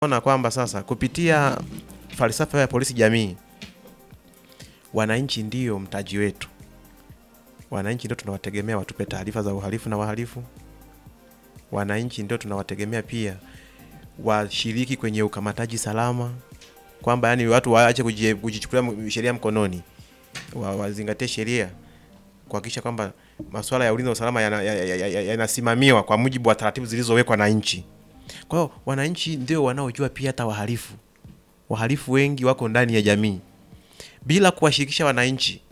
ona kwamba sasa kupitia falsafa ya polisi jamii, wananchi ndio mtaji wetu. Wananchi ndio tunawategemea watupe taarifa za uhalifu na wahalifu. Wananchi ndio tunawategemea pia washiriki kwenye ukamataji salama, kwamba yani watu waache kuji- kujichukulia sheria mkononi, wa- wazingatie sheria kuhakikisha kwamba masuala ya ulinzi na usalama yanasimamiwa ya, ya, ya, yanasimamiwa kwa mujibu wa taratibu zilizowekwa na nchi. Kwa hiyo wananchi ndio wanaojua pia hata wahalifu. Wahalifu wengi wako ndani ya jamii. Bila kuwashirikisha wananchi,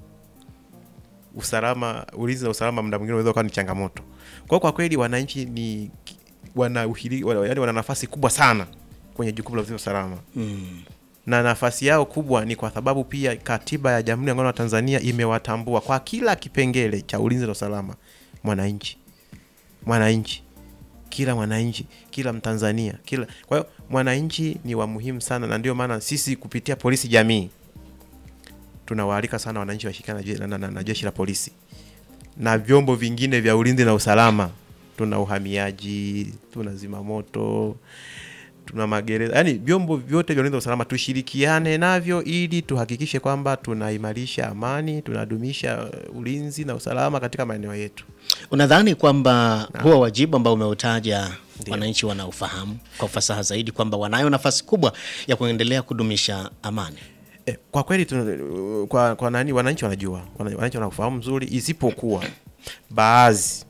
usalama, ulinzi na usalama muda mwingine unaweza kuwa ni changamoto. Kwa hiyo kwa kweli wananchi ni wana, uhiri, wana, yani wana nafasi kubwa sana kwenye jukumu la ulinzi na usalama Mm. na nafasi yao kubwa ni kwa sababu pia katiba ya Jamhuri ya Muungano wa Tanzania imewatambua kwa kila kipengele cha ulinzi na usalama mwananchi, mwananchi, kila mwananchi, kila Mtanzania, kila. Kwa hiyo mwananchi ni wa muhimu sana, na ndio maana sisi kupitia polisi jamii tunawaalika sana wananchi washirikiane na, je- na, na, na jeshi la polisi na vyombo vingine vya ulinzi na usalama. Tuna uhamiaji, tuna zimamoto, tuna magereza, yaani vyombo vyote vya ulinzi na usalama tushirikiane navyo ili tuhakikishe kwamba tunaimarisha amani, tunadumisha uh, ulinzi na usalama katika maeneo yetu. Unadhani kwamba huo wajibu ambao umeutaja Ndio. wananchi wanaufahamu kwa ufasaha zaidi kwamba wanayo nafasi kubwa ya kuendelea kudumisha amani? Eh, kwa kweli tuna, kwa, kwa nani wananchi wanajua, wana- wananchi wanafahamu mzuri, isipokuwa baadhi,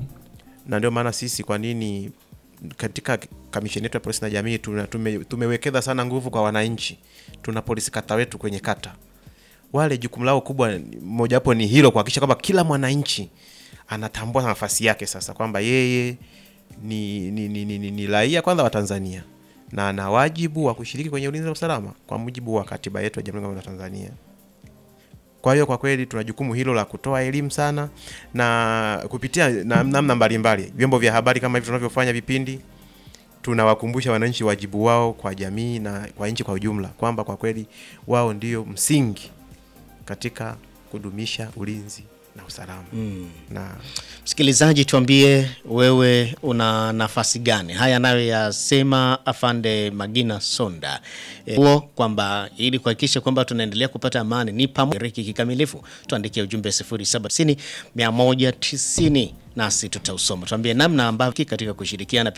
na ndio maana sisi kwa nini katika kamisheni yetu ya polisi na jamii tuna, tume, tumewekeza sana nguvu kwa wananchi. Tuna polisi kata wetu kwenye kata, wale jukumu lao kubwa mojawapo ni hilo, kuhakikisha kwamba kila mwananchi anatambua nafasi yake sasa kwamba yeye ni, ni, ni, ni, ni, ni raia kwanza wa Tanzania na ana wajibu wa kushiriki kwenye ulinzi na usalama kwa mujibu wa katiba yetu ya Jamhuri ya Muungano wa Tanzania. Kwa hiyo kwa kweli tuna jukumu hilo la kutoa elimu sana na kupitia na- namna mbalimbali, vyombo vya habari kama hivi tunavyofanya vipindi, tunawakumbusha wananchi wajibu wao kwa jamii na kwa nchi kwa ujumla, kwamba kwa kweli wao ndio msingi katika kudumisha ulinzi na usalama na Msikilizaji, tuambie wewe una nafasi gani? Haya anayoyasema afande Magina Sonda Eh, huo kwamba ili kuhakikisha kwamba tunaendelea kupata amani ni pamoja kikamilifu, tuandikie ujumbe 0790 190 nasi tutausoma. Tuambie namna ambavyo katika kushirikiana